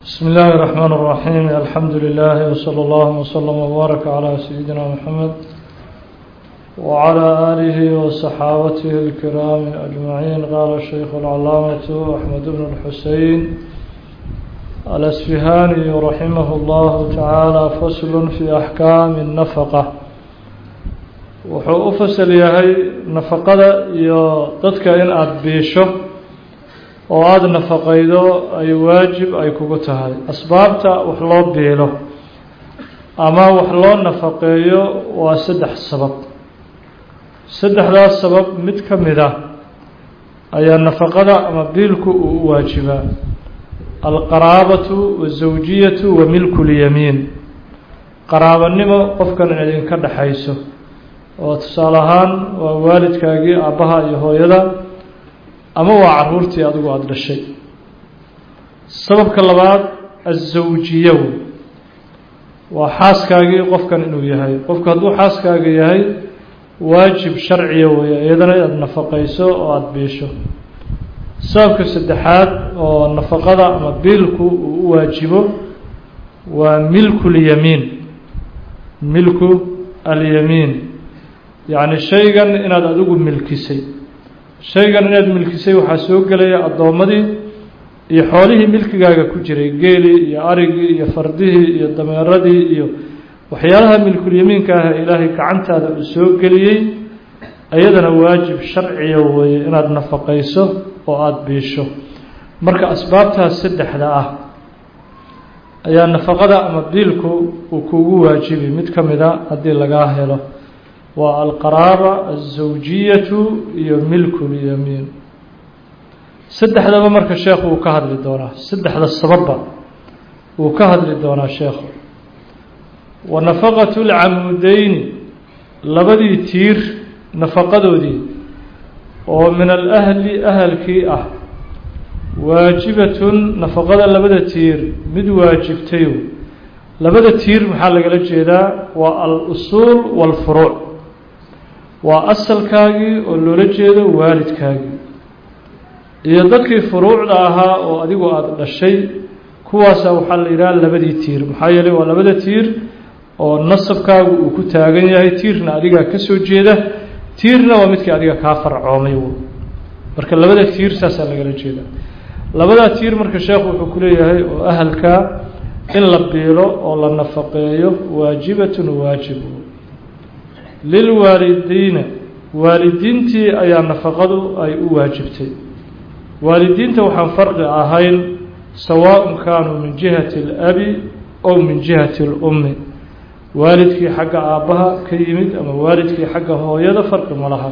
بسم الله الرحمن الرحيم الحمد لله وصلى الله وسلم وبارك على سيدنا محمد وعلى آله وصحابته الكرام أجمعين قال الشيخ العلامة أحمد بن الحسين الأسفهاني رحمه الله تعالى فصل في أحكام النفقة wuxuu u fasal yahay nafaqada iyo dadka in aada biisho oo aada nafaqaydo ay waajib ay kugu tahay asbaabta wax loo biilo ama wax loo nafaqeeyo waa saddex sabab saddexdaas sabab mid ka mid ah ayaa nafaqada ama biilku uu u waajibaa alqaraabatu wazawjiyatu wa milku lyamiin qaraabanimo qofkan in idinka dhexayso oo tusaale ahaan waa waalidkaagii aabbaha iyo hooyada ama waa caruurtii adigu aada dhashay sababka labaad azawjiyow waa xaaskaagii qofkan inuu yahay qofku hadduu xaaskaaga yahay waajib sharciya weeye iyadana inaad nafaqayso oo aada biisho sababka saddexaad oo nafaqada ama biilku uu u waajibo waa milku lyamiin milku alyamiin yacni shaygan inaad adigu milkisay shaygan inaad milkisay waxaa soo gelaya addoommadii iyo xoolihii milkigaaga ku jiray geelii iyo arigii iyo fardihii iyo dameeradii iyo waxyaalaha milkulyamiinka ah ee ilaahay gacantaada uu soo geliyey iyadana waajib sharciya weeye inaad nafaqayso oo aada biisho marka asbaabtaas saddexda ah ayaa nafaqada ama biilku uu kugu waajibi mid ka mid a haddii lagaa helo waa alqaraaba alzawjiyatu iyo milku lyamiin saddexdaba marka sheekhu uu ka hadli doonaa saddexda sababba uu ka hadli doonaa sheekhu wa nafaqatu lcamudeyni labadii tiir nafaqadoodii oo min alahli ahalkii ah waajibatun nafaqada labada tiir mid waajibtayo labada tiir maxaa lagala jeedaa waa al-usuul waalfuruuc waa asalkaagii oo loola jeedo waalidkaagii iyo dadkii furuucda ahaa oo adigu aada dhashay kuwaasa waxaa la yidhaha labadii tiir maxaa yeelay waa labada tiir oo nasabkaagu uu ku taagan yahay tiirna adigaa ka soo jeeda tiirna waa midkii adiga kaa farcoomay marka labada tiir saasaa lagala jeeda labadaa tiir marka sheekhu wuxuu ku leeyahay oo ahalkaa in la biilo oo la nafaqeeyo waajibatun waajib lilwaalidiina waalidiintii ayaa nafaqadu ay u waajibtay waalidiinta waxaan farqi ahayn sawaaءun kaanuu min jihati اlabi ow min jihati اlummi waalidkii xagga aabbaha ka yimid ama waalidkii xagga hooyada farqi ma laha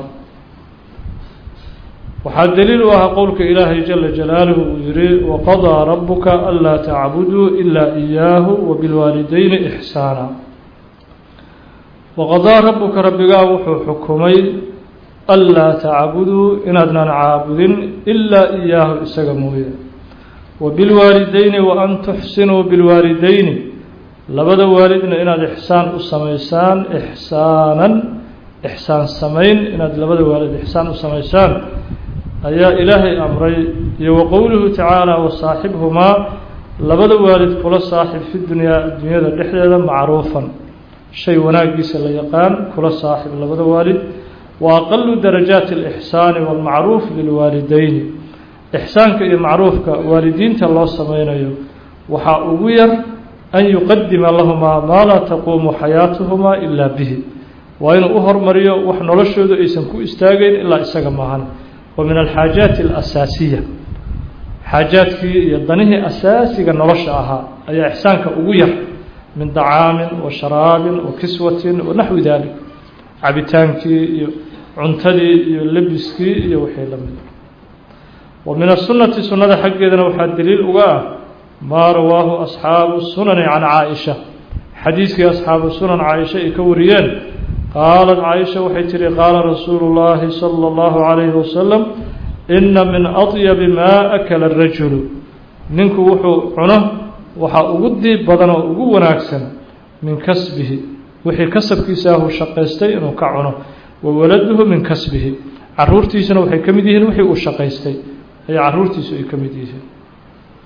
waxaa daliil u ahaa qowlka ilaahay jala jalaaluhu uu yihi waqadaa rabuka anlaa tacbuduu ilaa إiyaahu wabilwaalidayni ixsaana waqadaa rabbuka rabbigaa wuxuu xukumay anlaa tacbuduu inaadnan caabudin ilaa iyaahu isaga mooye wa bilwaalideyni wa an tuxsinuu bilwaalideyni labada waalidna inaad ixsaan u samaysaan ixsaanan ixsaan samayn inaad labada waalid ixsaan u samaysaan ayaa ilaahay amray iyo wa qowluhu tacaala wasaaxibhumaa labada waalid kula saaxib fi dunyaa addunyada dhexdeeda macruufan shay wanaagiisa la yaqaan kula saaxib labada waalid wa aqalu darajaati alixsaani waalmacruuf lilwaalideyni ixsaanka iyo macruufka waalidiinta loo sameynayo waxaa ugu yar an yuqadima lahumaa maa laa taquumu xayaatuhumaa ilaa bihi waa inuu u hormariyo wax noloshoodu aysan ku istaagayn ilaa isaga maahan wa min alxaajaati alasaasiya xaajaadkii iyo danihii asaasiga nolosha ahaa ayaa ixsaanka ugu yar min dacaamin wa sharaabin wa kiswatin wa naxwi dalik cabitaankii iyo cuntadii iyo lebiskii iyo wixii la mid wa min asunati sunnada xaggeedana waxaa daliil uga ah maa rawaahu asxaabu sunani can caaisha xadiiskii asxaabu sunan caaisha ay ka wariyeen qaalat caaisha waxay tihi qaala rasuulu llaahi sala allahu calayhi wasalam ina min adyabi maa akala arajulu ninku wuxuu cuno waxaa ugu diib badan oo ugu wanaagsan min kasbihi wixii kasabkiisa ahuu shaqaystay inuu ka cuno wa waladuhu min kasbihi caruurtiisuna waxay ka mid yihiin wixii uu shaqaystay ayay caruurtiisu ay ka mid yihiin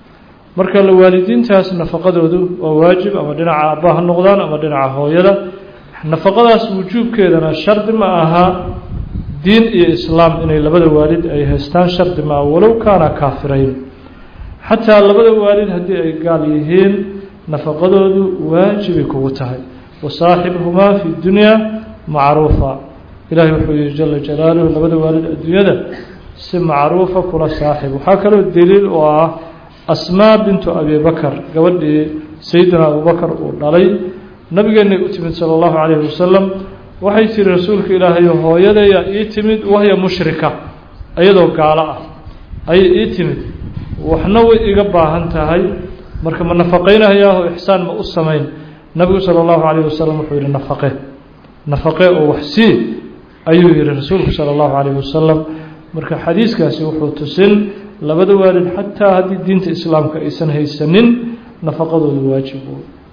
marka la waalidiintaas nafaqadoodu waa waajib ama dhinaca aabba ha noqdaan ama dhinaca hooyada nafaqadaas wujuubkeedana shardi ma aha diin iyo islaam inay labada waalid ay haystaan shardi ma aha walow kaana kaafirayn xataa labada waalid haddii ay gaal yihiin nafaqadoodu waajibay kugu tahay wasaaxibhumaa fi dunyaa macruufa ilaahay wuxuu yihi jala jalaaluhu labada waalid adduunyada si macruufa kula saaxib waxaa kaloo daliil oo ah asmaa bintu abi bakar gabadhii sayidina abubakar uu dhalay nabigeenay u timid sala allahu calayhi wasalam waxay tiri rasuulka ilaahay hooyadeeya ii timid wahya mushrika iyadoo gaalo ah ayay ii timid waxna way iga baahan tahay marka ma nafaqaynahayaahoo ixsaan ma u samayn nabigu sala allahu calayhi wasalam wuxuu yihi nafaqe nafaqe oo wax sii ayuu yihi rasuulku sala allahu calayhi wasalam marka xadiiskaasi wuxuu tusin labada waalid xataa haddii diinta islaamka aysan haysanin nafaqadoodu waajib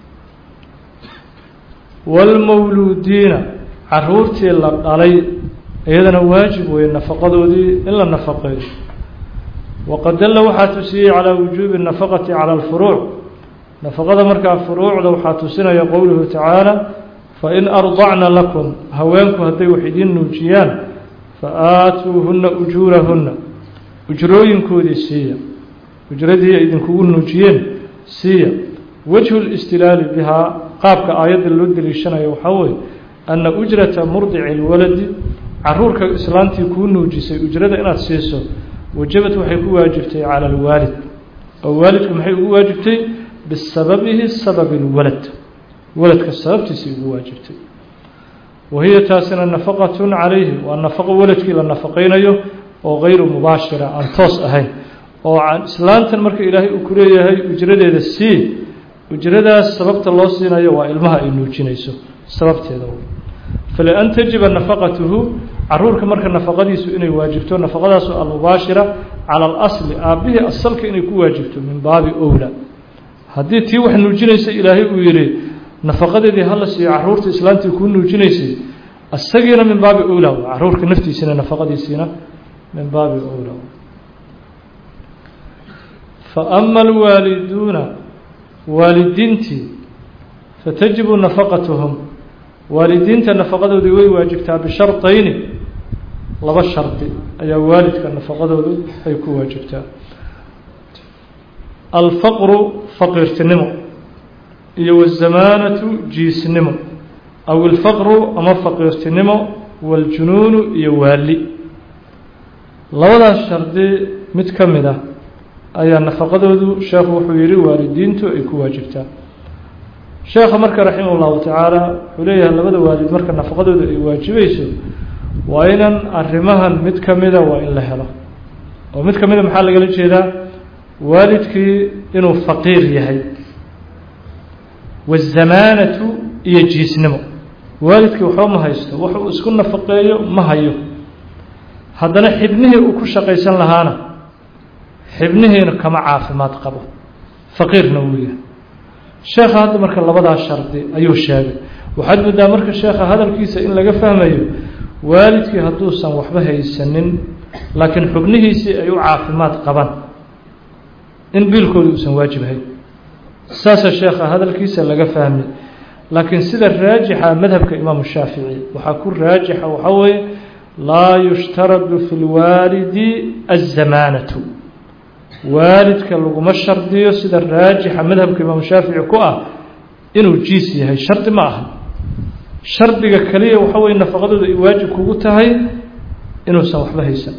waalmawluudiina caruurtii la dhalay iyadana waajib weeye nafaqadoodii in la nafaqeeyo waqad dalla waxaa tusiyey calaa wujuubi nafaqati cala alfuruuc nafaqada markaa furuucda waxaa tusinaya qowluhu tacaala fain ardacna lakum haweenku hadday wax idiin nuujiyaan fa aatuuhunna ujuurahunna ujrooyinkoodii siiya ujradii ay idinkugu nuujiyeen siiya wajhu listilaali bihaa qaabka aayadda loo deliishanayo waxaa weeye anna ujrata murdici lwaladi caruurka islaantii kuu nuujisay ujrada inaad siiso wajabad waxay ku waajibtay cala alwaalid oo waalidku maxay ugu waajibtay bisababihi sababi اlwalad waladka sababtiisay ugu waajibtay wa hiya taasina nafaqatun calayhi waa nafaqo waladkii la nafaqaynayo oo gayru mubaashira aan toos ahayn oo islaantan marka ilaahay uu ku leeyahay ujradeeda sii ujradaas sababta loo siinayo waa ilmaha ay nuujinayso sababteeda falian tajiba nafaqatuhu caruurka marka nafaqadiisu inay waajibto nafaqadaasu almubaashira cala alasli aabbihii asalka inay ku waajibto min baabi owla haddii tii wax nuujinaysa ilaahay uu yihi nafaqadeedii hala siiyo caruurta islaantii kuu nuujinaysay isagiina min baabi owla caruurka naftiisina nafaqadiisiina min baabi owla fa ama alwaaliduuna waalidiintii fatajibu nafaqatuhum waalidiinta nafaqadoodii way waajibtaa bishardayni laba shardi ayaa waalidka nafaqadoodu ay ku waajibtaa alfaqru faqiirtinimo iyo wazamaanatu jiisnimo aw ilfaqru ama faqiirtinimo waljunuunu iyo waali labadaas shardi mid ka mid ah ayaa nafaqadoodu sheekhu wuxuu yihi waalidiintu ay ku waajibtaa sheekha marka raximah اllahu tacaala wuxuu leeyahay labada waalid marka nafaqadooda ay waajibayso waa inan arrimahan mid ka mida waa in la helo oo mid ka mida maxaa lagala jeedaa waalidkii inuu faqiir yahay wazamaanatu iyo jiisnimo waalidkii waxba ma haysto wuxuu isku nafaqeeyo ma hayo haddana xibnihii uu ku shaqaysan lahaana xibnihiina kama caafimaad qabo faqiirna wuu yahay sheekha hadda marka labadaas shardi ayuu sheegay waxaad moodaa marka sheekha hadalkiisa in laga fahmayo waalidkii hadduusan waxba haysanin laakiin xubnihiisii ay u caafimaad qabaan in biilkooda uusan waajib ahayn saasaa sheekha hadalkiisa laga fahmay laakiin sida raajixa madhabka imaamu shaafici waxaa ku raajixa waxaa weeye laa yushtaradu fi lwaalidi azamaanatu waalidka laguma shardiyo sida raajixa madhabka imaamu shaafici ku ah inuu jiis yahay shardi ma aha shardiga kaliya waxa weye nafaqadooda ay waajib kugu tahay inuusan waxba haysan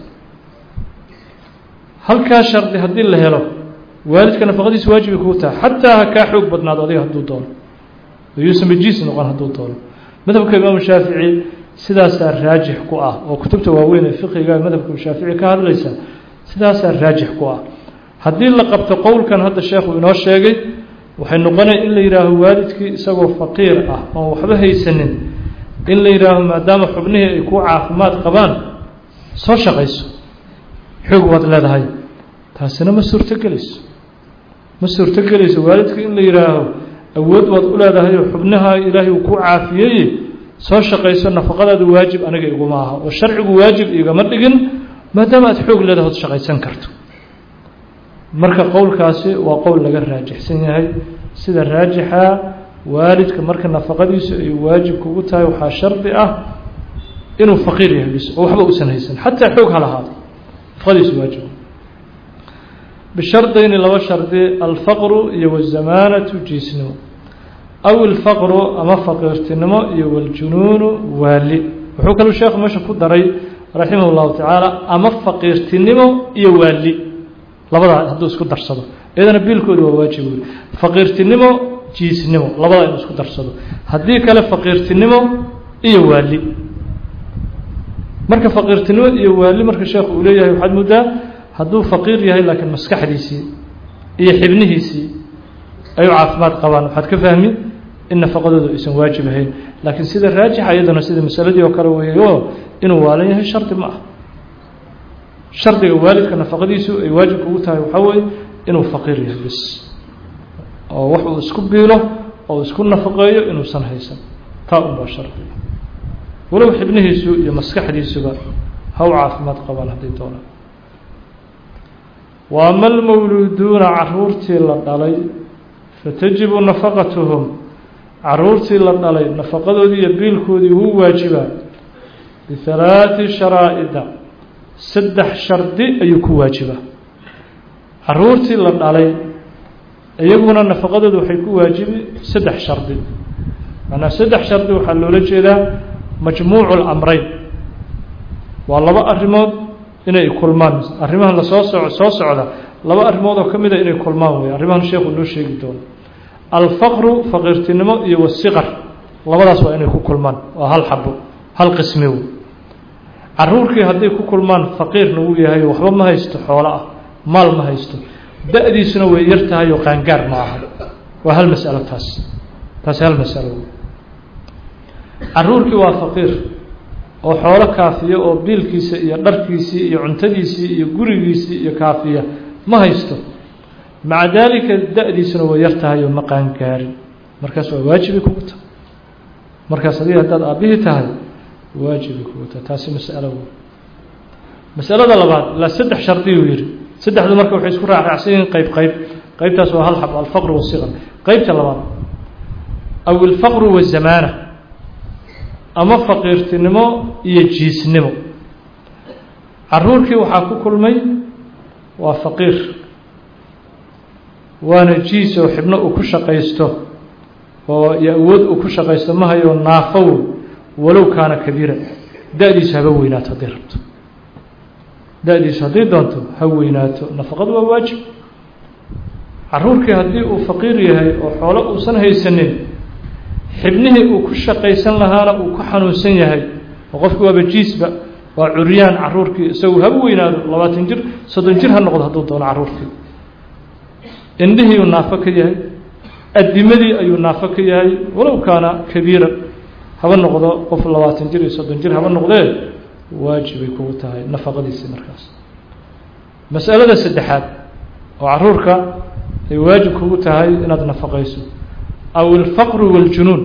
halkaa shardi haddii la helo waalidka nafaqadiisa waajibay kugu tahay xataa ha kaa xoog badnaado adiga hadduu doono yuusan bajiis noqon hadduu doono madhabka imaamu shaafici sidaasaa raajix ku ah oo kutubta waaweyn ee fiqiga madhabka shaafici ka hadlaysa sidaasaa raajix ku ah haddii la qabto qowlkan hadda sheekhu inoo sheegay waxay noqonaya in la yidhaaho waalidkii isagoo faqiir ah oon waxba haysanin in la yidhaaho maadaama xubnihii ay ku caafimaad qabaan soo shaqayso xoog waad leedahay taasina ma suurtogelayso ma suurtogelayso waalidka in la yidhaaho awood waad u leedahay oo xubnaha ilaahay uu ku caafiyey soo shaqayso nafaqadaadu waajib aniga iguma aha oo sharcigu waajib igama dhigin maadaama aad xoog leedahay od shaqaysan karto marka qowlkaasi waa qowl laga raajixsan yahay sida raajixa waalidka marka nafaqadiisu ay waajib kugu tahay waxaa shardi ah inuu faqiir yahay bis oo waxba uusan haysan xataa xoog ha lahaado nafaqadiisu waajib bishardayni laba shardi alfaqru iyo wazamaanatu jiisnimo aw ilfaqru ama faqiirtinimo iyo waljunuunu waali wuxuu kaluu sheekhu meesha ku daray raximah llahu tacaala ama faqiirtinimo iyo waali labadaa hadduu isku darsado iyadana biilkooda waa waajib wey faqiirtinimo jiisnimo labadaa inuu isku darsado haddii kale faqiirtinimo iyo waali marka faqiirtinimo iyo waali marka sheekhu uu leeyahay waxaad muddaa hadduu faqiir yahay laakiin maskaxdiisii iyo xibnihiisii ayuu caafimaad qabaan waxaad ka fahmi in nafaqadooda aysan waajib ahayn laakiin sida raajixa iyadana sida masaladii oo kale weeyo inuu waalan yahay shardi ma ah shardiga waalidka nafaqadiisu ay waajib kugu tahay waxaa weeye inuu faqiir yahay bis oo wax uu isku biilo oo isku nafaqeeyo inuusan haysan taa unbaa shardiga walow xibnihiisu iyo maskaxdiisuba ha u caafimaad qabaan hadday doonaan wa ama almawluuduuna caruurtii la dhalay fatajibu nafaqatuhum caruurtii la dhalay nafaqadoodii iyo biilkoodii wuu waajibaa bihalaati sharaa'ida saddex shardi ayuu ku waajibaa caruurtii la dhalay iyaguna nafaqadooda waxay ku waajibi saddex shardi macnaa saddex shardi waxaa loola jeedaa majmuucu lamreyn waa laba arrimood inay kulmaan arrimahan lasoo soco soo socda laba arrimood oo ka mida inay kulmaan wey arrimahan sheekhu noo sheegi doono alfaqru faqiirtinimo iyo wasiqar labadaas waa inay ku kulmaan waa hal xabo hal qismi wey caruurkii hadday ku kulmaan faqiirna wuu yahay waxba ma haysto xoolo ah maal ma haysto da-diisuna way yar tahay oo qaangaar ma aha waa hal masalo taas taasi hal masalo wey caruurkii waa faqiir oo xoolo kaafiya oo biilkiisa iyo dharkiisii iyo cuntadiisii iyo gurigiisii iyo kaafiya ma haysto maca daalika da-diisuna way yar tahay oo ma qaangaarin markaas waa waajibay kugu tahay markaas haddii haddaad aabbihii tahay waajibay kugu tahay taasi masalo wey masalada labaad ilaa saddex shardiyuu yihi saddexdu marka waxay isku raacraacsan yihiin qeyb qeyb qeybtaas waa hal xab alfaqru wasiqar qeybta labaad aw ilfaqru wazamaana ama faqiirtinimo iyo jiisnimo caruurkii waxaa ku kulmay waa faqiir waana jiis oo xibno uu ku shaqaysto oo iyo awood uu ku shaqaysto ma hayo naafow walow kaana kabiira da-diisu haba weynaato hadday rabto da-diisu hadday doonto ha weynaato nafaqadu waa waajib caruurkii haddii uu faqiir yahay oo xoolo uusan haysanin xibnihii uu ku shaqaysan lahaana uu ku xanuunsan yahay oo qofki waaba jiisba waa curyaan caruurkii isagu haba weynaado labaatan jir soddon jir ha noqdo hadduu doono caruurkii indhihiiuu naafo ka yahay adimadii ayuu naafo ka yahay walow kaana kabiira haba noqdo qof labaatan jir iyo soddon jir haba noqdee waajibay kugu tahay nafaqadiisii markaas masalada saddexaad oo caruurka ay waajib kugu tahay inaad nafaqayso aw ilfaqru waljunuun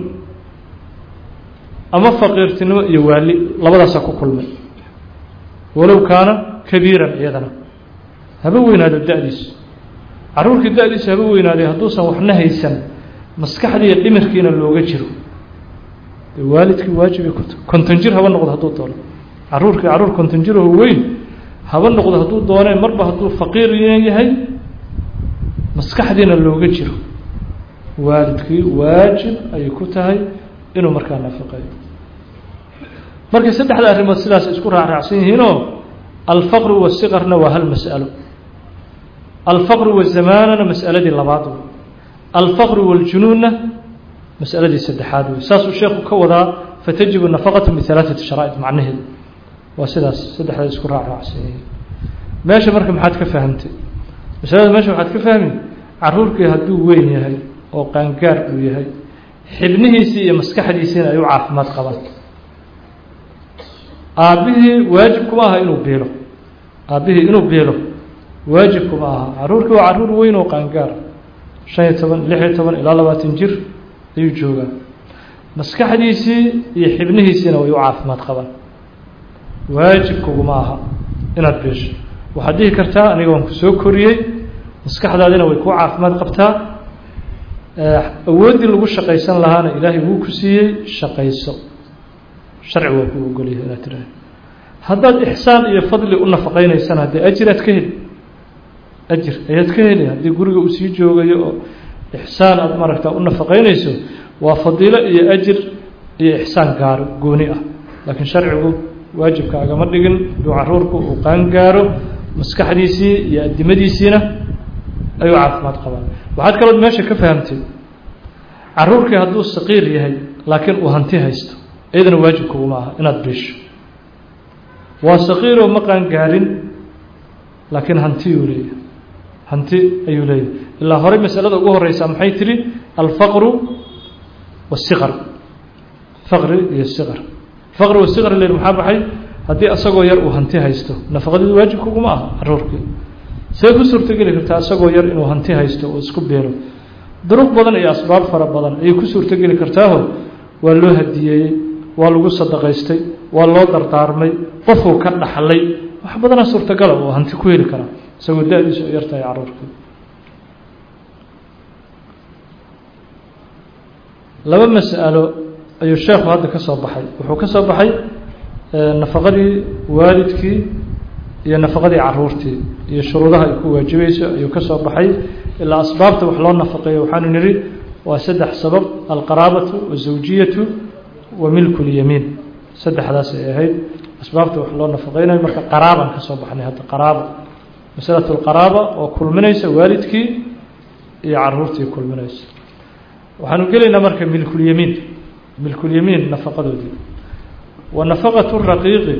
ama faqiirtinimo iyo waali labadaasaa ku kulmay walow kaana kabiiran iyadana haba weynaado da-diisu caruurkii da-diisu haba weynaaday hadduusan waxna haysan maskaxdiiyo dhimirkiina looga jiro dee waalidkii waajibay ku tahay konton jir haba noqdo hadduu doono caruurkii caruur konton jiraho weyn haba noqdo hadduu doonee marba hadduu faqiir yahay maskaxdiina looga jiro waalidkii waajib ayay ku tahay inuu markaa nafaqeeyo markay saddexda arrimood sidaas isku raacraacsan yihiinoo alfaqru wasiqarna waa hal mas'alo alfaqru wazamaanana mas'aladii labaad wey alfaqru waljunuunna mas'aladii saddexaad wey saasuu sheekhu ka wadaa fatajibu nafaqatu bihalaaثati sharaa'id macnaheedu waa sidaas saddexda isku raacraacsan yihiin meesha marka maxaad ka fahamtay masalada meesha waxaad ka fahmi caruurkii hadduu weyn yahay oo qaangaar uu yahay xibnihiisii iyo maskaxdiisiina ay u caafimaad qabaan aabbihii waajib kuma aha inuu biilo aabbihii inuu biilo waajib kuma aha caruurkii waa caruur weyn oo qaangaar shan iyo toban lix iyo toban ilaa labaatan jir ayuu joogaa maskaxdiisii iyo xibnihiisiina way u caafimaad qabaan waajib kuguma aha inaad biisho waxaad dhihi kartaa aniga waan ku soo koriyey maskaxdaadina way kuu caafimaad qabtaa awooddii lagu shaqaysan lahaana ilaahay wuu ku siiyey shaqayso sharci waa kuu ogolyahay inaad tiraahdo haddaad ixsaan iyo fadli u nafaqaynaysana haddee ajiraad ka heli ajir ayaad ka heli haddii guriga uu sii joogayo oo ixsaan aada maaragta u nafaqaynayso waa fadiilo iyo ajir iyo ixsaan gaaro gooni ah laakiin sharcigu waajibka agama dhigin hadduu caruurku uu qaan gaaro maskaxdiisii iyo addimadiisiina ayuu caafimaad qabaan waxaad kalood meesha ka fahamtay caruurkii hadduu saqiir yahay laakiin uu hanti haysto iyadana waajibkuguma aha inaad biisho waa saqiiroo ma qaan gaarin laakiin hantiyuu leeyahay hanti ayuu leeyahay ilaa horey masalada ugu horeysaa maxay tihi alfaqru wasiqar faqri iyo siqar faqri wasiqar le maxaa baxay haddii asagoo yar uu hanti haysto nafaqadeedu waajibkuguma aha caruurkii see ku suurtogeli kartaa isagoo yar inuu hanti haysto oo isku beelo duruq badan iyo asbaab fara badan ayay ku suurtogeli kartaaho waa loo hadiyeeyey waa lagu sadaqaystay waa loo dardaarmay qofuu ka dhaxlay wax badanaa suurtagala oo hanti ku heli karaa isagoo da-diisu ay yartahay caruurkii laba mas'alo ayuu sheekhu hadda ka soo baxay wuxuu ka soo baxay nafaqadii waalidkii iyo nafaqadii caruurtii iyo shuruudaha ay ku waajibayso ayuu ka soo baxay ilaa asbaabta wax loo nafaqeeyo waxaanu nidhi waa saddex sabab alqaraabatu wazawjiyatu wa milku lyamiin saddexdaas ay ahayd asbaabta wax loo nafaqeynayo marka qaraabaan ka soo baxnay hadda qaraaba masalatu lqaraaba oo kulminaysa waalidkii iyo caruurtii kulminaysa waxaanu gelaynaa marka milkulyamiin milkulyamiin nafaqadoodii wa nafaqatu raqiiqi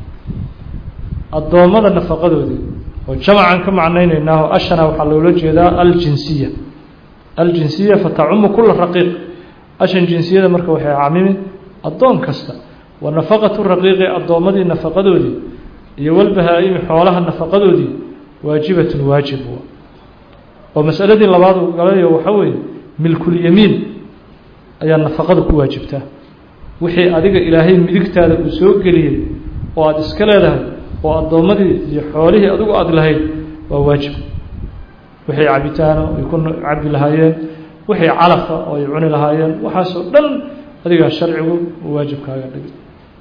addoommada nafaqadoodii oo jamacan ka macnaynaynaaho ashana waxaa loola jeedaa aljinsiya aljinsiya fatacumu kula raqiiq ashan jinsiyada marka waxay camimi addoon kasta wa nafaqatu raqiiqi addoommadii nafaqadoodii iyo walbahaa-imi xoolaha nafaqadoodii waajibatun waajib oo masaladii labaad uu galayo waxaa weeye milkulyamiin ayaa nafaqada ku waajibtaa wixii adiga ilaahay midigtaada uu soo geliyey oo aada iska leedahay oo addoommadii iyo xoolihii adigu aada lahayd waa waajib wixii cabitaano ay ku cabi lahaayeen wixii calafa oo ay cuni lahaayeen waxaasoo dhan adigaa sharcigu uu waajibkaaga dhigay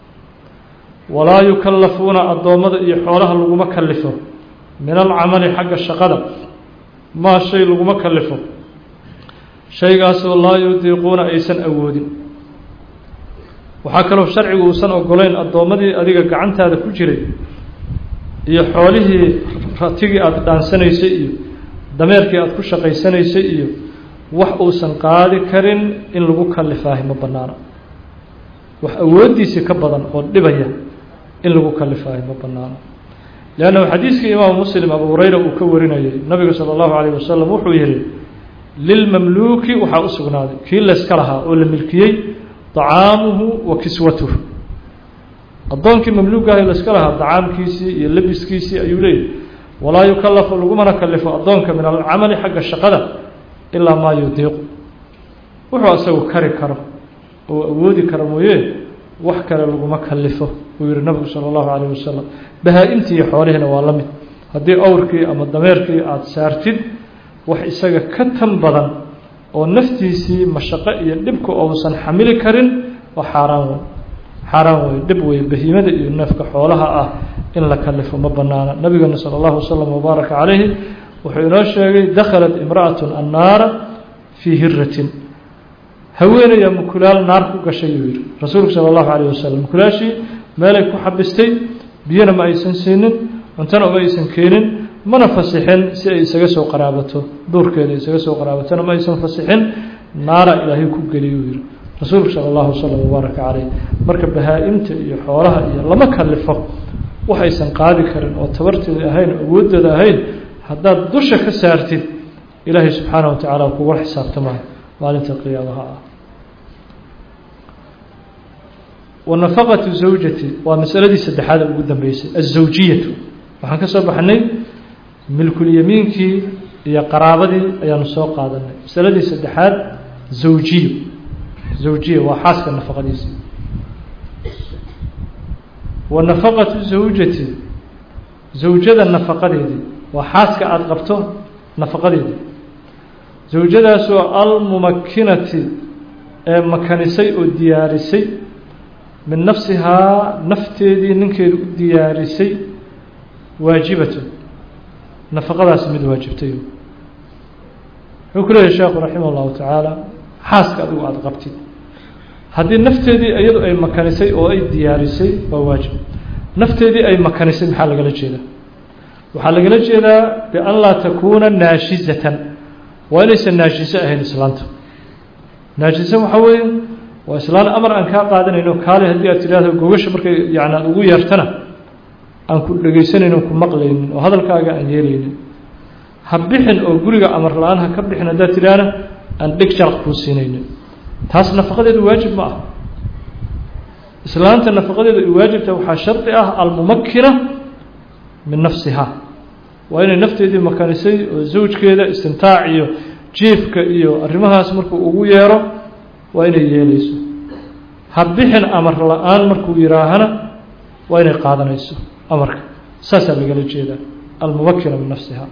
walaa yukallafuuna addoommada iyo xoolaha laguma kalifo min alcamali xagga shaqada maa shay laguma kalifo shaygaasoo laa yudiiquuna aysan awoodin waxaa kaloo sharcigu uusan ogolayn addoommadii adiga gacantaada ku jiray iyo xoolihii ratigii aada dhaansanaysay iyo dameerkii aada ku shaqaysanaysay iyo wax uusan qaadi karin in lagu kalifaahi ma bannaano wax awooddiisii ka badan oo dhibaya in lagu kalifaahi ma bannaano leannahu xadiiskii imaamu muslim abu hurayra uu ka warinayay nabigu sala allahu calayh wasalam wuxuu yihi lilmamluuki waxaa u sugnaaday kii layska lahaa oo la milkiyey طacaamuhu wa kiswatuhu addoonkii mamluugaah layska lahaa dacaamkiisii iyo labiskiisii ayuu leeyahy walaa yukalafu lagumana kalifo addoonka min alcamali xagga shaqada ilaa maa yudiiqu wuxuu asagu kari karo oo awoodi karo mooye wax kale laguma kalifo uu yihi nabigu salى اllahu alayh wasalam bahaa-imtii iyo xoolihiina waa la mid haddii awrkii ama dameerkii aada saartid wax isaga ka tan badan oo naftiisii mashaqo iyo dhibka ousan xamili karin waa xaaraan wey xaaraan wey dhib wey bahiimada iyo neefka xoolaha ah in la kalifo ma banaana nabigana salى اllahu wasalam wbaaraka calayhi wuxuu inoo sheegay dakhalat imra'at annaara fii hiratin haweenaya mukulaal naar ku gashay yuu yihi rasuulku salى اllahu alayh wasalam mukulaashii meelay ku xabistay biyona ma aysan siinin cuntona uma aysan keenin mana fasixin si ay isaga soo qaraabato duurkeeda isaga soo qaraabatona ma aysan fasixin naara ilaahay ku geliy uu yihi rasuulku sala allahu wasalam wabaaraka caleyh marka bahaa-imta iyo xoolaha iyo lama kalifo waxaysan qaadi karin oo tabarteeda ahayn awooddeeda ahayn haddaad dusha ka saartid ilaahay subxaana wa tacaala kugula xisaabtamayo maalinta qiyaamaha ah wanafaqatu zawjati waa masaladii saddexaad ugu dambeysay azawjiyatu waxaan ka soo baxnay milkulyamiinkii iyo qaraabadii ayaanu soo qaadanay masaladii saddexaad zawjiyo zawjiya waa xaaska nafaqadiisii wa nafaqatu zawjati zawjada nafaqadeedii waa xaaska aada qabto nafaqadeedii zawjadaasoo almumakinati ee makanisay oo diyaarisay min nafsihaa nafteedii ninkeedu u diyaarisay waajibatun nafaqadaasi mid waajibtay wuxuu ku leeyahy sheekhu raximah اllahu tacaala xaaska adigu aada qabtid haddii nafteedii iyadu ay makanisay oo ay diyaarisay waa waajib nafteedii ay makanisay maxaa lagala jeedaa waxaa lagala jeedaa bian laa takuuna naashizatan waa inaysan naashiso ahayn islaanta naashiso waxaa weeye waa islaan amar aan kaa qaadanayno kaale haddii aad tidhaahdo gogasha markay yani aad ugu yeertana aan ku dhegaysanayno ku maqlaynin oo hadalkaaga aan yeelaynin ha bixin oo guriga amar la-aan ha ka bixin haddaad tidhaahna aan dheg jaraq kuu siinaynin taas nafaqadeedu waajib ma ah islaanta nafaqadeedu ay waajibta waxaa shardi ah almumakina min nafsiha waa inay nafteedii makanisay oo zawjkeeda istimtaac iyo jiifka iyo arrimahaas markuu ugu yeero waa inay yeelayso ha bixin amar la-aan markuu yidhaahana waa inay qaadanayso amarka saasaa lagala jeedaa almumakina min nafsiha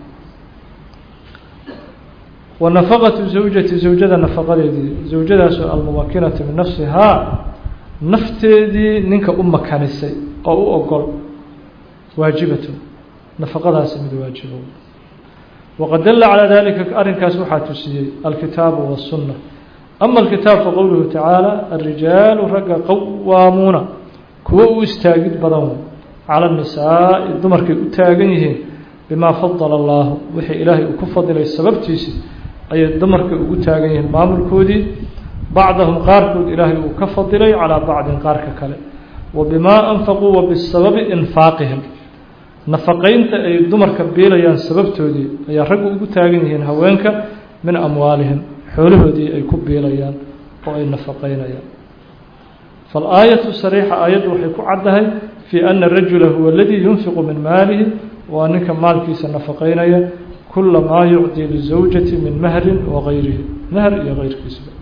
wa nafaqatu zawjati zawjada nafaqadeedii zawjadaasoo almumakinati min nafsihaa nafteedii ninka u makanisay oo u ogol waajibatun nafaqadaasi mid waajibo waqad dalla calaa dalika arrinkaas waxaa tusiyey alkitaabu waالsunna ama alkitaab faqowluhu tacaala arijaalu ragga qawaamuuna kuwo u istaagid badan cala الnisaa'i dumarkay u taagan yihiin bimaa fadala allahu wixii ilaahay uu ku fadilay sababtiisi ayay dumarka ugu taagan yihiin maamulkoodii bacdahum qaarkood ilaahay uu ka fadilay calaa bacdin qaarka kale wa bimaa anfaquu wa bisababi infaaqihim nafaqaynta ay dumarka biilayaan sababtoodii ayaa raggu ugu taagan yihiin haweenka min amwaalihim xoolahoodii ay ku biilayaan oo ay nafaqaynayaan faalaayatu sariixa aayaddu waxay ku caddahay fii ana rajula huwa aladii yunfiqu min maalihi waa ninka maalkiisa nafaqaynaya kula maa yucdii lizawjati min mahrin wagayrihi mahr iyo keyrkiisba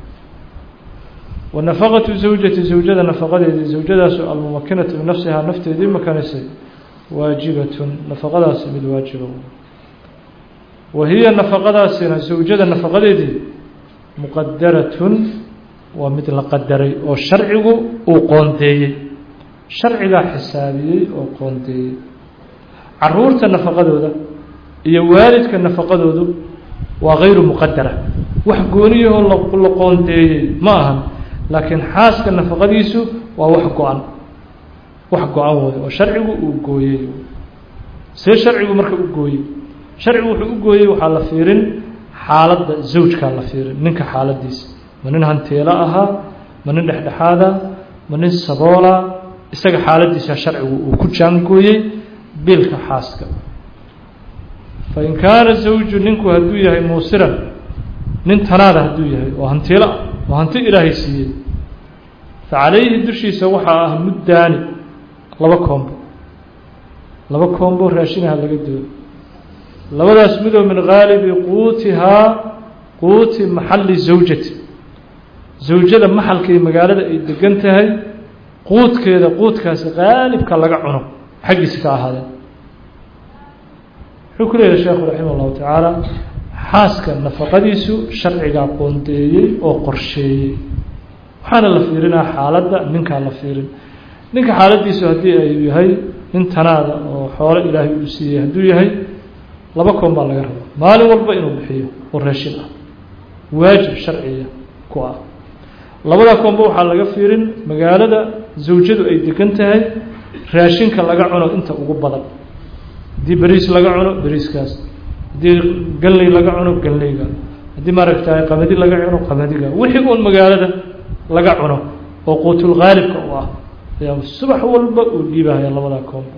wa nafaqatu zawjati zawjada nafaqadeedii zawjadaasoo almumakinatu binafsihaa nafteedii makanisay waajibatun nafaqadaasi mid waajiba wa hiya nafaqadaasina zawjada nafaqadeedii muqadaratun waa mid la qadaray oo sharcigu uu qoondeeyey sharcigaa xisaabiyey oo qoondeeyey caruurta nafaqadooda iyo waalidka nafaqadoodu waa hayru muqadara wax gooniyahoo la qoondeeyey ma ahan laakiin xaaska nafaqadiisu waa wax go-an wax go-an wey oo sharcigu uu gooyey see sharcigu marka u gooyey sharcigu wuxuu u gooyey waxaa la fiirin xaaladda zawjkaa la fiirin ninka xaaladiisa ma nin hanteelo ahaa ma nin dhexdhexaada ma nin saboola isaga xaaladiisa sharcigu uu ku jaangooyey biilka xaaska fain kaana zawju ninku hadduu yahay muusiran nin tanaada hadduu yahay oo hantiilo ah oo hanti ilaahay siiyey fa calayhi dushiisa waxaa ah muddaani laba koombo laba koombo raashinaha laga doodo labadaas midoo min haalibi quutihaa quuti maxalli zawjati zawjada maxalkay magaalada ay degan tahay quudkeeda quudkaasi qaalibka laga cuno xaggiisa ka ahaadeen wuxuu ku leeyahay sheekhu raximah allahu tacaala xaaska nafaqadiisu sharcigaa qoondeeyey oo qorsheeyey waxaana la fiirinaa xaaladda ninkaa la fiirin ninka xaaladiisu haddii ay yahay nin tanaada oo xoolo ilaahay uu siiyey hadduu yahay laba koon baa laga rabaa maalin walba inuu bixiyo oo raashin ah waajib sharciya ku ah labada koonba waxaa laga fiirin magaalada zawjadu ay degan tahay raashinka laga cuno inta ugu badan haddii beriis laga cuno beriiskaas haddii ganley laga cuno ganleyga haddii maaragtay qamadi laga cuno qamadiga wixii uun magaalada laga cuno oo quutulkhaalibka u ah ayaa subax walba uu dhiibahaya labadaa koonba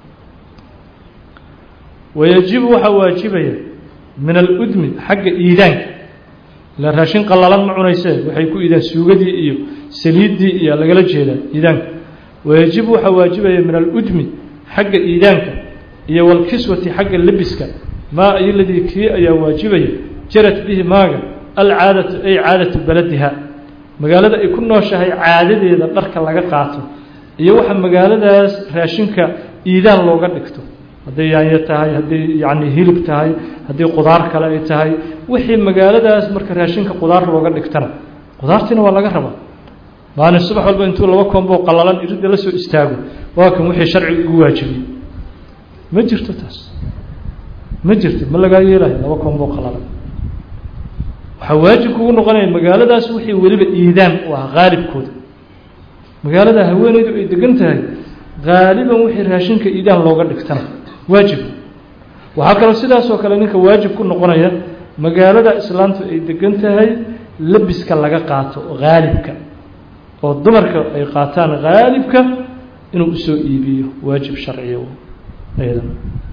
wayajibu waxaa waajibaya min aludmi xagga iidaanka ila raashin qallalan ma cunaysee waxay ku iidaan suugadii iyo saliiddii iyo lagala jeedaa iidaanka wayajibu waxaa waajibaya min aludmi xagga iidaanka iyo walkiswati xagga lebiska maa ayoladii kii ayaa waajibaya jarat bihi maaga alcaadatu ay caadatu beladiha magaalada ay ku nooshahay caadadeeda dharka laga qaato iyo waxa magaaladaas raashinka iidaan looga dhigto hadday yaanyo tahay hadday yacni hilib tahay haddii qudaar kale ay tahay wixii magaaladaas marka raashinka qudaar looga dhigtana qudaartiina waa laga rabaa maalin subax walba intuu laba koonboo qallalan iridda la soo istaago waa kan wixii sharciga igu waajibiyey ma jirto taas ma jirto ma lagaa yeelayo laba koonboo qallalan waxaa waajib kugu noqonaya magaaladaas wixii weliba iidaan u ah haalibkooda magaalada haweeneydu ay degan tahay haaliban wixii raashinka iidaan looga dhigtana waajib waxaa kaloo sidaasoo kale ninka waajib ku noqonaya magaalada islaamtu ay degan tahay labiska laga qaato haalibka oo dumarka ay qaataan haalibka inuu usoo iibiyo waajib sharciya aydan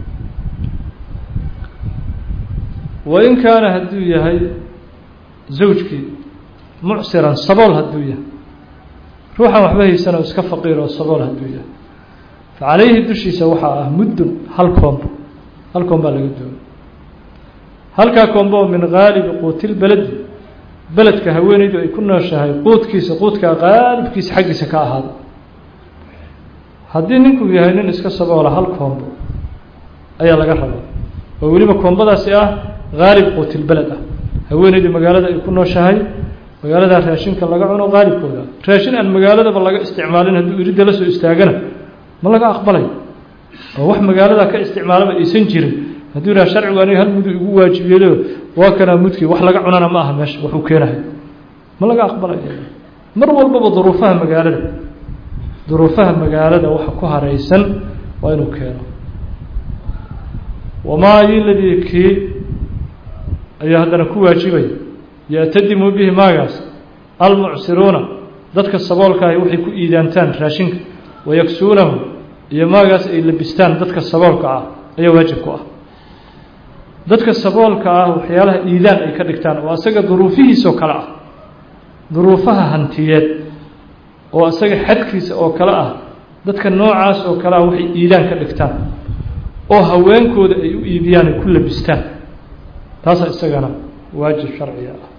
wain kaana hadduu yahay zawjkii mucsiran sabool hadduu yahay ruuxan waxba haysan oo iska faqiir oo sabool hadduu yahay fa calayhi dushiisa waxaa ah muddun hal koombo hal koom baa laga doonay halkaa koombo oo min haalibi quutilbeledi beledka haweeneydu ay ku nooshahay quudkiisa quudkaa qaalibkiisa xaggiisa ka ahaada haddii ninkuu yahay nin iska saboola hal koombo ayaa laga rabaa oo weliba koombadaasi ah haalib quutilbeled ah haweeneydu magaalada ay ku nooshahay magaaladaa raashinka laga cuno haalibkooda raashin aan magaaladaba laga isticmaalin hadduu iridda la soo istaagana ma laga aqbalay oo wax magaaladaa ka isticmaalaba aysan jirin hadduu yidhaha sharcigu aniga hal mudu igu waajibiyeelo waa kanaa mudkii wax laga cunana ma aha meesha waxuu keenahay ma laga aqbalay mar walbaba duruufaha magaalada duruufaha magaalada waxa ku haraysan waa inuu keeno wamaa yiladii kii ayaa haddana ku waajibaya ya'tadimu bihi maagaas almucsiruuna dadka saboolkaahi waxay ku iidaantaan raashinka wayaksuunahu iyo maagaas ay labistaan dadka saboolka ah ayaa waajib ku ah dadka saboolka ah waxyaalaha iidaan ay ka dhigtaan oo asaga duruufihiisoo kale ah duruufaha hantiyeed oo asaga xadkiisa oo kale ah dadka noocaas oo kale ah waxay iidaan ka dhigtaan oo haweenkooda ay u iibiyaan ay ku labistaan taasaa isagana waajib sharciga ah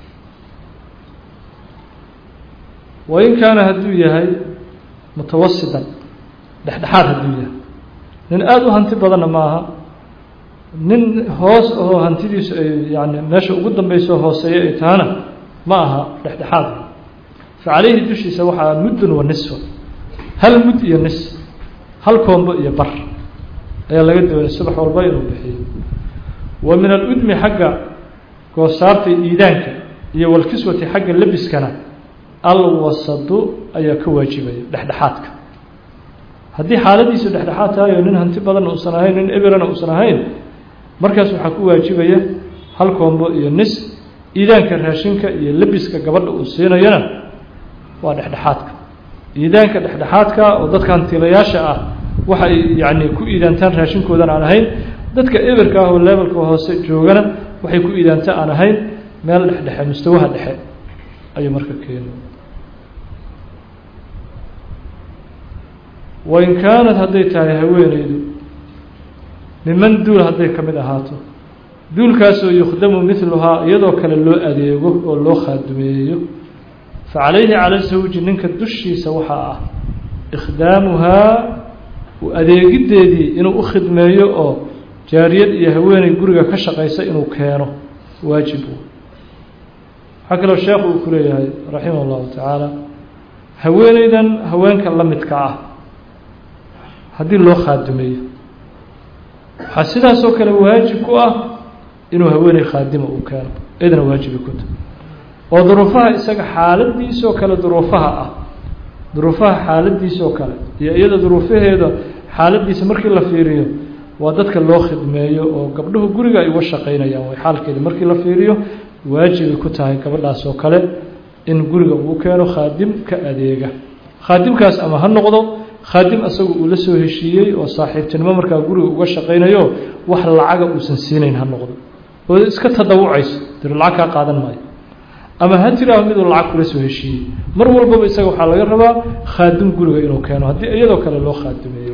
wain kaana hadduu yahay mutawasitan dhexdhexaad hadduu yahay nin aada u hanti badanna maaha nin hoos oo hantidiisu ay yani meesha ugu dambeyso hooseeya ay tahana ma aha dhexdhexaad fa calayhi dushiisa waxaa muddun wa nisfa hal mud iyo nis hal koombo iyo bar ayaa laga doonay subax walba inuu bixiyo wa min aludmi xagga goosaarta iidaanka iyo walkiswati xagga labiskana alwasadu ayaa ka waajibaya dhexdhexaadka haddii xaaladiisu dhexdhexaad tahay oo nin hanti badanna uusan ahayn nin ebirana uusan ahayn markaas waxaa ku waajibaya hal koombo iyo nis iidaanka raashinka iyo labiska gabadha uu siinayana waa dhexdhexaadka iidaanka dhexdhexaadka oo dadka hantilayaasha ah waxa ay yacni ku iidaantaan raashinkoodan aan ahayn dadka ebirka ah oo leebelka hoose joogana waxay ku iidaanta aan ahayn meel dhexdhexe mustawaha dhexe ayuu marka keeni wain kaanad hadday tahay haweeneydu miman duul hadday ka mid ahaato duulkaasoo yukhdamu midluhaa iyadoo kale loo adeego oo loo khaadumeeyo fa calayhi cala zawji ninka dushiisa waxaa ah ikhdaamuhaa adeegiddeedii inuu u khidmeeyo oo jaariyad iyo haweeney guriga ka shaqaysa inuu keeno waajib waxaa kaloo sheekhu uu ku leeyahay raximah allahu tacaala haweeneydan haweenka la midka ah haddii loo khaadumeeyo waxaa sidaasoo kale waajib ku ah inuu haweeney khaadima uu keeno iyadana waajibi ku tahay oo duruufaha isaga xaaladiisoo kale duruufaha ah duruufaha xaaladiisoo kale iyo iyada duruufaheeda xaaladiisa markii la fiiriyo waa dadka loo khidmeeyo oo gabdhuhu guriga ay uga shaqaynayaan way xaalkeeda markii la fiiriyo waajibay ku tahay gabadhaas oo kale in guriga uu keeno khaadim ka adeega khaadimkaas ama ha noqdo khaadim asagu uu la soo heshiiyey oo saaxiibtinimo markaa guriga uga shaqaynayo wax lacaga uusan siinayn ha noqdo oo iska tadawucayso dir lacag kaa qaadan maayo ama ha tiraaho miduu lacag kula soo heshiiyey mar walbaba isaga waxaa laga rabaa khaadim guriga inuu keeno haddii iyadoo kale loo khaadimeeyo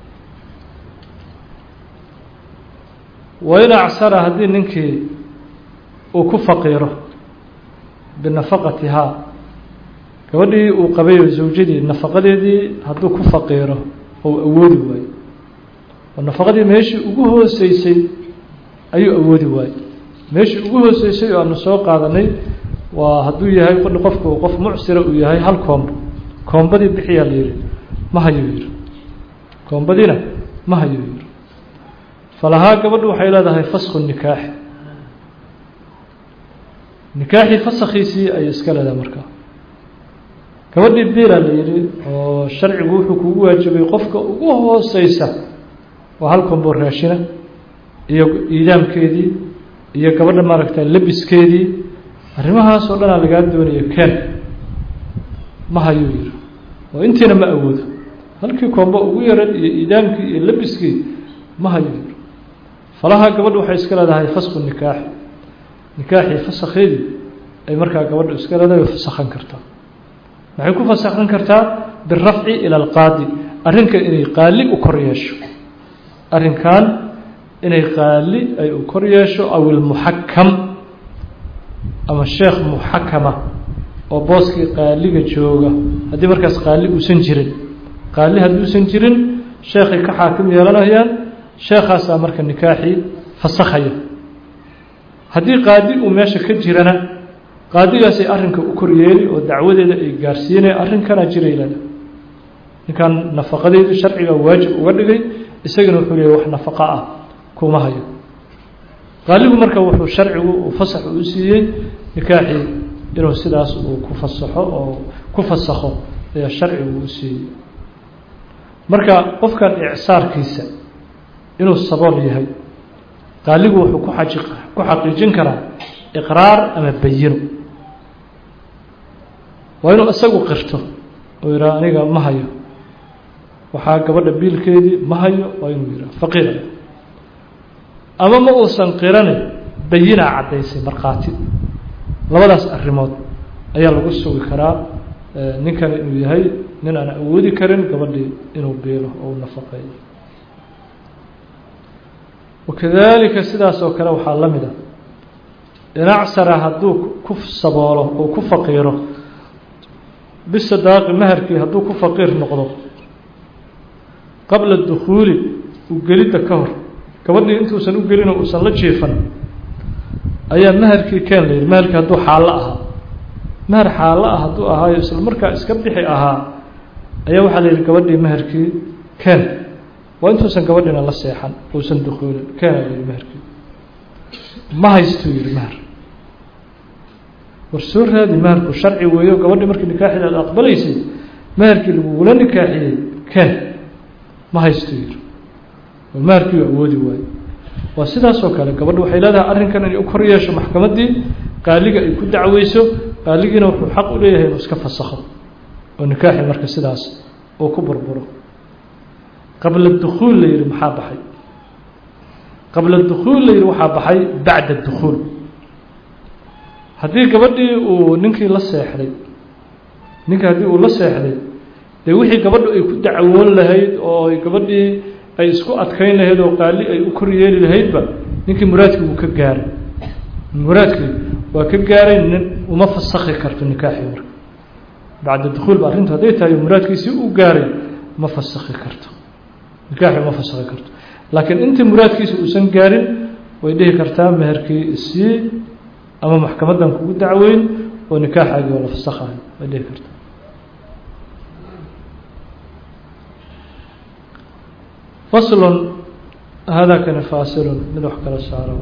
wain acsara haddii ninkii uu ku faqiiro binafaqatihaa gabadhii uu qabayo zawjadii nafaqadeedii hadduu ku faqiiro ou awoodi waayo oo nafaqadii meeshii ugu hooseysay ayuu awoodi waayey meeshii ugu hooseysay oo aanu soo qaadanay waa hadduu yahay qofku qof mucsira uu yahay hal koombo koombadii bixiyaa la yihi ma hayuu yihi koombadiina ma hayuu yihi falahaa gabadhu waxay leedahay fasku nikaaxi nikaaxii fasakhiisii ayay iska leedahay markaa gabadhii biila la yihi oo sharcigu wuxuu kugu waajibay qofka ugu hooseysa waa hal kombo raashina iyo iidaamkeedii iyo gabadha maaragta labiskeedii arrimahaas oo dhanaa lagaa doonayo ken ma hayuu yihi oo intiina ma awoodo halkii kombo ugu yaran iyo iidaamkii iyo labiskii ma hayuu yihi falaha gabadhu waxay iska leedahay fasku nikaaxi nikaaxii fasakheedii ay markaa gabadhu iska leedahay fasakhan kartaa maxay ku fasakhan kartaa birafci ila alqaadi arrinka inay qaali u kor yeesho arrinkan inay qaali ay u kor yeesho aw ilmuxakam ama sheekh muxakama oo booskii qaaliga jooga haddii markaas qaali uusan jirin qaali hadduusan jirin sheekhay ka xaakim yeelanayaan sheekhaasaa marka nikaaxii fasakhaya haddii qaadi uu meesha ka jirana qaadigaasay arrinka u kor yeeli oo dacwadeeda ay gaarsiinaya arrinkanaa jiraylada ninkan nafaqadeedu sharciga waajib uga dhigay isagana wuxuu leeyahy wax nafaqa ah kuma hayo qaaligu marka wuxuu sharcigu uu fasax uu siiyey nikaaxii inuu sidaas uu ku fasaxo oo ku fasakho ayaa sharcigu u siiyey marka qofkan icsaarkiisa inuu sabool yahay qaaligu wuxuu ku aji ku xaqiijin karaa iqraar ama bayino waa inuu isagu qirto oo yidhaha aniga ma hayo waxaa gabadha biilkeedii ma hayo waa inuu yidhaha faqiir ama ma uusan qiranin bayinaa caddaysay markhaati labadaas arrimood ayaa lagu sugi karaa ninkani inuu yahay nin aan awoodi karin gabadhii inuu biilo oo u nafaqeeyo wakadalika sidaas oo kale waxaa la mid a inacsara hadduu ku saboolo oo ku faqiiro bisadaaqi maharkii hadduu ku faqiir noqdo qabla dukhuuli u gelidda ka hor gabadhii intuusan u gelinoo uusan la jiifan ayaa maharkii keen la yidhi maharkii hadduu xaallo ahaa mahar xaallo ah hadduu ahaayo isla markaa iska bixi ahaa ayaa waxaa la yidhi gabadhii maharkii keen waa intuusan gabadhiina la seexan uusan dukuulin keena la yidhi maharkii ma haystuu yidhi mahar war soo raadi maharku sharci weeyo gabadhii markii nikaaxeeda aad aqbalaysay maharkii lagugula nikaaxiyey keen ma haystuu yidhi war maharkii u awoodi waayo waa sidaas oo kale gabadhu waxay leedahay arrinkan inay u kor yeesho maxkamaddii qaaliga ay ku dacweyso qaaligiina wuxuu xaq u leeyahay inuu iska fasakho oo nikaaxi marka sidaas uu ku burburo qabla dukhuul la yihi maxaa baxay qabla dukhuul la yihi waxaa baxay bacda dukhuul haddii gabadhii uu ninkii la seexday ninkii haddii uu la seexday dee wixii gabadhu ay ku dacwoon lahayd oo gabadhii ay isku adkayn lahayd oo qaali ay u kor yeeli lahaydba ninkii muraadkii wuu ka gaaray muraadkii waa ka gaaray nin uma fasakhi karto nikaaxii marka bacda dukhuul ba arrintu hadday tahay muraadkiisii u gaaray ma fasakhi karto nikaaxi uma fasakhi karto laakiin intii muraadkiisa uusan gaarin way dhihi kartaa meherkii isii ama maxkamaddan kugu dacweyn oo nikaaxaagii oo la fasakhayo way dhihi kartaa faslun haadakani faasilun mid wax kala saaro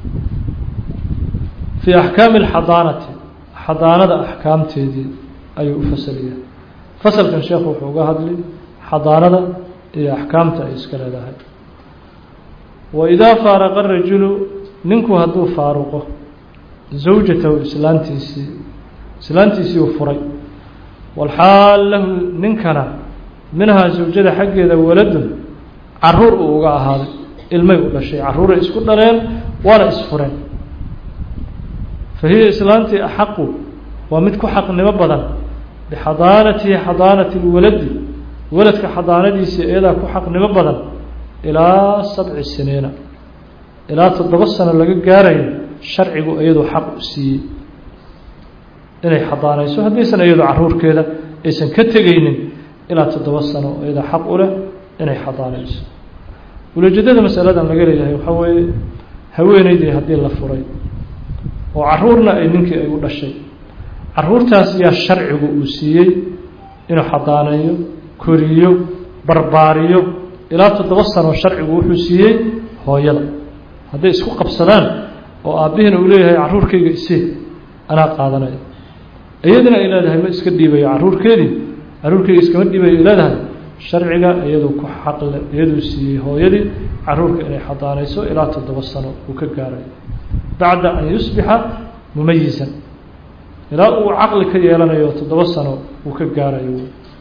fii axkaami alxadaanati xadaanada axkaamteedii ayuu u fasaliyaa fasalkan sheekhu wuxuu uga hadlay xadaanada iyo axkaamta ay iska leedahay wa idaa faaraqa rajulu ninku hadduu faaruqo zawjatahu islaantiisii islaantiisii uu furay walxaal lahu ninkana minhaa zawjada xaggeeda waladun caruur uu uga ahaaday ilmay u dhashay carruuray isku dhaleen waana isfureen fa hiya islaantii axaqu waa mid ku xaqnimo badan bixadaanatihi xadaanati lwaladi waladka xadaanadiisii iyadaa ku xaqnimo badan ilaa sabci siniina ilaa toddoba sano laga gaarayo sharcigu iyadoo xaq u siiyey inay xadaanayso haddaysan iyadoo caruurkeeda aysan ka tegaynin ilaa toddoba sano iyadaa xaq u leh inay xadaanayso ulajeedada masaladan laga leeyahay waxaa weeye haweeneydii haddii la furay oo caruurna ay ninkii ay u dhashay caruurtaas yaa sharcigu uu siiyey inuu xadaaneeyo koriyo barbaariyo ilaa toddoba sano sharcigu wuxuu siiyey hooyada hadday isku qabsadaan oo aabbihiina uu leeyahay carruurkayga isii anaa qaadanaya iyadina ay leedahay ma iska dhiibayo carruurkeedii carruurkayga iskama dhiibayo ay leedahay sharciga iyaduu ku xaqle iyaduu siiyey hooyadii carruurka inay xadaanayso ilaa toddoba sano uu ka gaarayo bacda an yusbixa mumayisan ilaa uu caqli ka yeelanayo toddoba sano uu ka gaarayo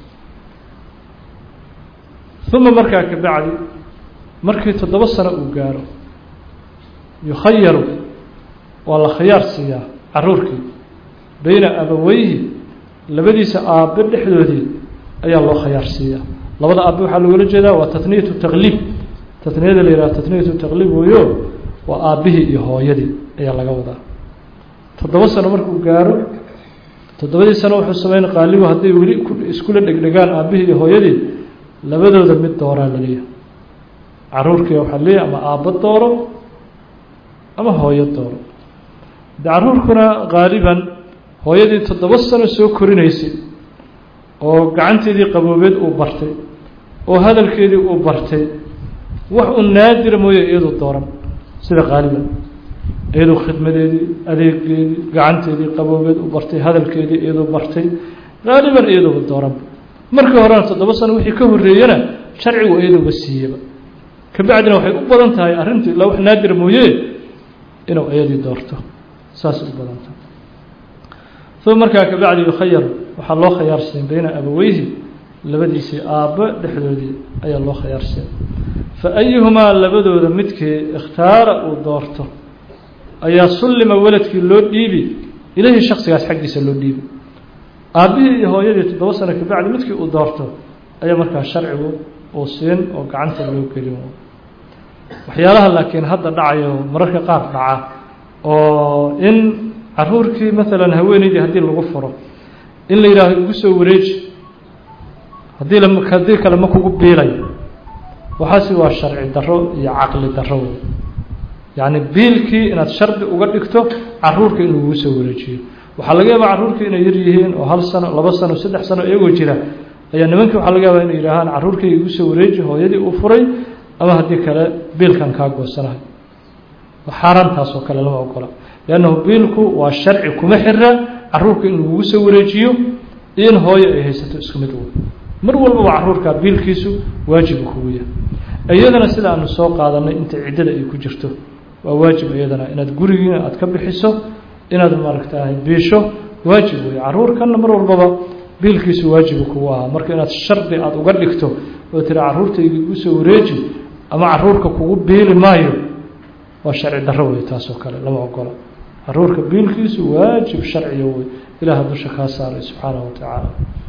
uma markaa ka bacdi markii toddoba sano uu gaaro yukhayaru waa la khiyaar siiyaa caruurkii beyna abaweyhi labadiisa aabbe dhexdoodii ayaa loo khiyaar siiyaa labada aabbe waxaa loola jeedaa waa taniyatu taqliib taniyada la yidhaha taniyatu taqliib weeyo waa aabbihii iyo hooyadii ayaa laga wadaa toddoba sano markuu gaaro toddobadii sano wuxuu sameyn qaaligu hadday weli iskula dhegdhegaan aabbihii iyo hooyadii labadooda mid dooraa laleeyahay caruurkii waxaa leeyahay ama aabbo dooro ama hooyo dooro de caruurkuna qaaliban hooyadii toddoba sano soo korinaysay oo gacanteedii qaboobeed uu bartay oo hadalkeedii uu bartay wax uu naadira mooye iyaduu dooran sida qaaliban iyaduu khidmadeedii adeegeedii gacanteedii qaboobeed u bartay hadalkeedii iyaduu bartay qaaliban iyaduuba dooranba markii horena toddoba sano wixii ka horreeyana sharcigu iyaduuba siiyeba kabacdina waxay u badan tahay arrintu ilaa wax naadira mooye inuu iyadii doorto saasay u badan tahay uma markaa kabacdi yukhayar waxaa loo khiyaarsiin beyna abaweyhi labadiisii aabbo dhexdoodii ayaa loo khiyaarsiin fa ayuhumaa labadooda midkii ikhtaara uu doorto ayaa sullima weladkii loo dhiibi ilaahi shaksigaas xaggiisa loo dhiibi aabbihii iyo hooyadii toddoba sano kabacdi midkii uu doorto ayaa markaa sharcigu uu siin oo gacanta loo gelin waxyaalaha laakiin hadda dhacayo mararka qaar dhaca oo in caruurkii maalan haweeneydii haddii lagu furo in la yidhaaho igu soo wareeji haddii la haddii kale ma kugu biilayo waxaasi waa sharci daro iyo caqli daro wey yacni biilkii inaad shardi uga dhigto caruurka in lagugu soo wareejiyo waxaa laga yaabaa carruurkii inay yar yihiin oo hal sano laba sano saddex sano iyagoo jira ayaa nimankii waxaa laga yaabaa inay yidhaahaan carruurkayga igu soo wareeji hooyadii uu furay ama haddii kale biilkan kaa goosanahay xaaraantaas oo kale lama ogola liannahu biilku waa sharci kuma xira carruurka in lagugu soo wareejiyo iyo in hooyo ay haysato isku mid wey mar walbaba carruurka biilkiisu waajibu kugu yahay iyadana sida aanu soo qaadanay inta ciddada ay ku jirto waa waajib iyadana inaad gurigiina aad ka bixiso inaad maaragtahay biisho waajib wey carruurkanna mar walbaba biilkiisu waajibu kugu ahaa marka inaad shardi aada uga dhigto oo tiri carruurtayga igu soo wareeji ama carruurka kugu biili maayo waa sharci darro wey taasoo kale lama ogola carruurka biilkiisu waajib sharciya wey ilaaha dusha kaa saaray subxaanahu watacaala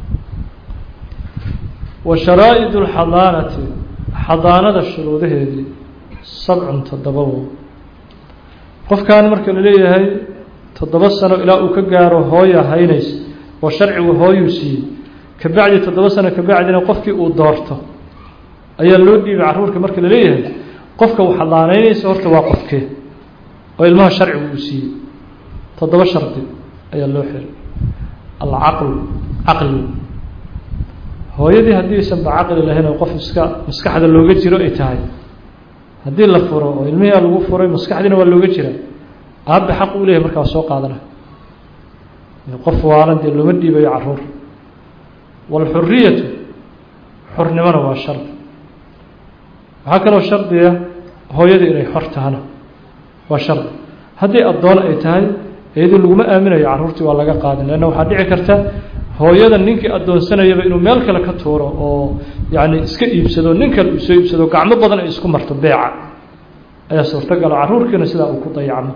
wa sharaa'id alxadaanati xadaanada shuruudaheedii sabcun toddoba wo qofkan marka la leeyahay toddoba sano ilaa uu ka gaaro hooya haynays oo sharcigu hooyuu siiyey kabacdi toddoba sano kabacdina qofkii uu doorto ayaa loo dhiibay carruurka marka la leeyahay qofka uu xadaanaynaysa horta waa qofkee oo ilmaha sharcigu uu siiyey toddoba shardi ayaa loo xiray alcaqlu caqli hooyadii haddii isanba caqli lahayn oo qof iska maskaxda looga jiro ay tahay haddii la furo oo ilmihiia lagu furay maskaxdiina waa looga jira aabbe xaq uu leeyahay markaa soo qaadana qof waalan dee looma dhiibayo carruur waalxuriyatu xornimona waa shardi waxaa kaloo shardiga hooyadii inay xor tahana waa shardi haddii addoon ay tahay iyadii laguma aaminayo carruurtii waa laga qaadin leanna waxaa dhici karta hooyada ninkii addoonsanayaba inuu meel kale ka tuuro oo yacni iska iibsado nin kale uu soo iibsado gacmo badan ay isku marto beeca ayaa suurtagala carruurkiina sidaa uu ku dayacmo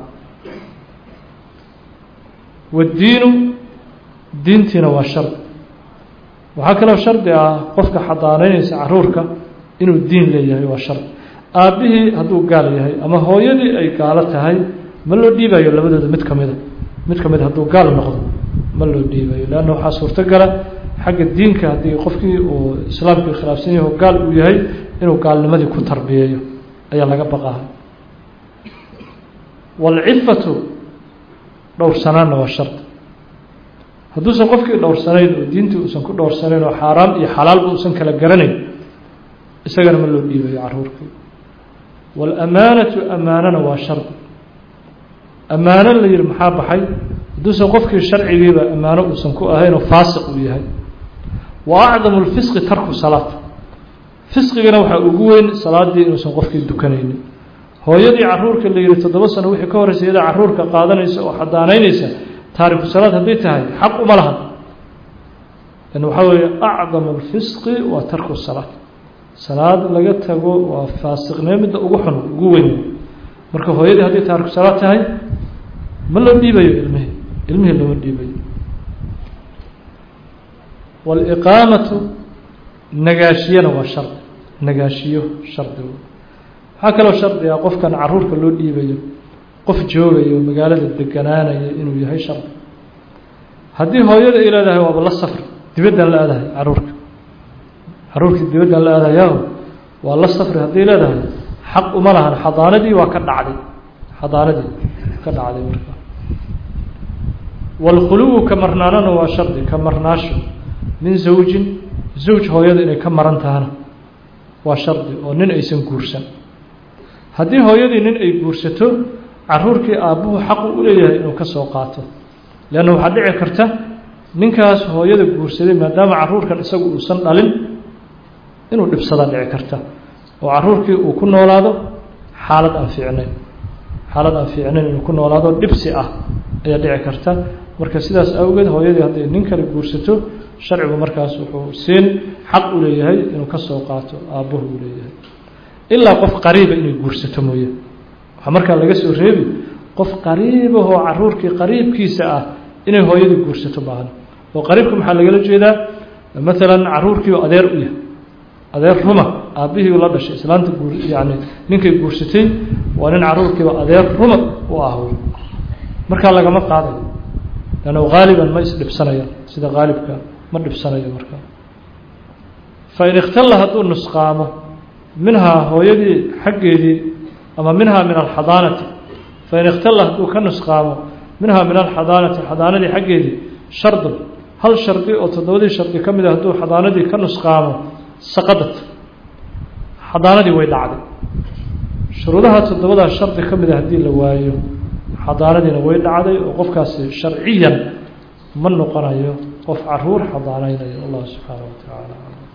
waddiinu diintiina waa shardi waxaa kaloo shardi ah qofka xadaanaynaysa carruurka inuu diin leeyahay waa shardi aabbihii hadduu gaal yahay ama hooyadii ay gaalo tahay ma loo dhiibayo labadooda mid ka mida mid ka mid hadduu gaal noqdo ma loo dhiibayo leanna waxaa suurtogala xagga diinka haddii qofkii uu islaamkii khilaafsan yaho gaal uu yahay inuu gaalnimadii ku tarbiyeeyo ayaa laga baqaha waalcifatu dhowrsanaanna waa shardi hadduusan qofkii dhowrsanayn oo diintii uusan ku dhowrsanayn oo xaaraam iyo xalaalba uusan kala garanayn isagana ma loo dhiibayo caruurkii waalamaanatu amaanana waa shardi ammaano la yihi maxaa baxay hadduusan qofkii sharcigiiba ammaano uusan ku ahayn oo faasiq uu yahay wa acdamu lfisqi tarku salaat fisqigana waxaa ugu weyn salaadii inuusan qofkii dukanaynin hooyadii caruurka la yihi toddoba sano wixii ka horeysa iyadaa caruurka qaadanaysa oo xadaanaynaysa taariku salaad hadday tahay xaq uma lahan lan waxaa weeye acdamu lfisqi waa tarku salaat salaad laga tago waa faasiqnimo midda ugu xun ugu weyn marka hooyadii hadday taariku salaad tahay ma loo dhiibayo ilmihii ilmihii looma dhiibayo waaliqaamatu nagaashiyana waa shardi nagaashiyo shardi waxaa kaloo shardiga qofkan caruurka loo dhiibayo qof joogayo magaalada deganaanaya inuu yahay shardi haddii hooyada ay leedahay waaba la safri dibaddan la aadahay caruurka caruurkii dibaddan la aadahayaho waa la safri hadday leedahay xaq uma lahan xadaanadii waa ka dhacday xadaanadii ka dhacday marka waalkhuluwu ka marnaanana waa shardi ka marnaasho min zawjin zawj hooyada inay ka maran tahana waa shardi oo nin aysan guursan haddii hooyadii nin ay guursato caruurkii aabbuhu xaqu u leeyahay inuu ka soo qaato leanna waxaa dhici karta ninkaas hooyada guursaday maadaama caruurkan isagu uusan dhalin inuu dhibsadaa dhici karta oo caruurkii uu ku noolaado xaalad aan fiicnayn xaalad aan fiicnayn inuu ku noolaado dhibsi ah ayaa dhici karta marka sidaas awgeed hooyadii hadday nin kale guursato sharcigu markaas wuxuu siin xaq u leeyahay inuu ka soo qaato aabbuhu uu leeyahay ilaa qof qariiba inay guursato mooye waxaa markaa laga soo reebi qof qariibahoo caruurkii qariibkiisa ah inay hooyadii guursato baahan oo qariibka maxaa lagala jeedaa maalan caruurkiiba adeer u yahay adeer ruma aabbihii la dhashay islaanta guur yani ninkay guursatay waa nin caruurkiiba adeer ruma u ah markaa lagama qaadayo lanno haaliban ma isdhibsanayo sida haalibka ma dhibsanayo markaa fain ikhtalla hadduu nusqaamo minhaa hooyadii xaggeedii ama minhaa min alxadaanati fain ikhtalla hadduu ka nusqaamo minhaa min alxadaanati xadaanadii xaggeedii shardun hal shardi oo toddobadii shardi ka mid a hadduu xadaanadii ka nusqaamo saqadat xadaanadii way dhacday shuruudaha toddobadaa shardi ka mid a haddii la waayo xadaanadiina way dhacday oo qofkaasi sharciyan ma noqonayo qof caruur xadaanaynayo allah subxaana wa tacaala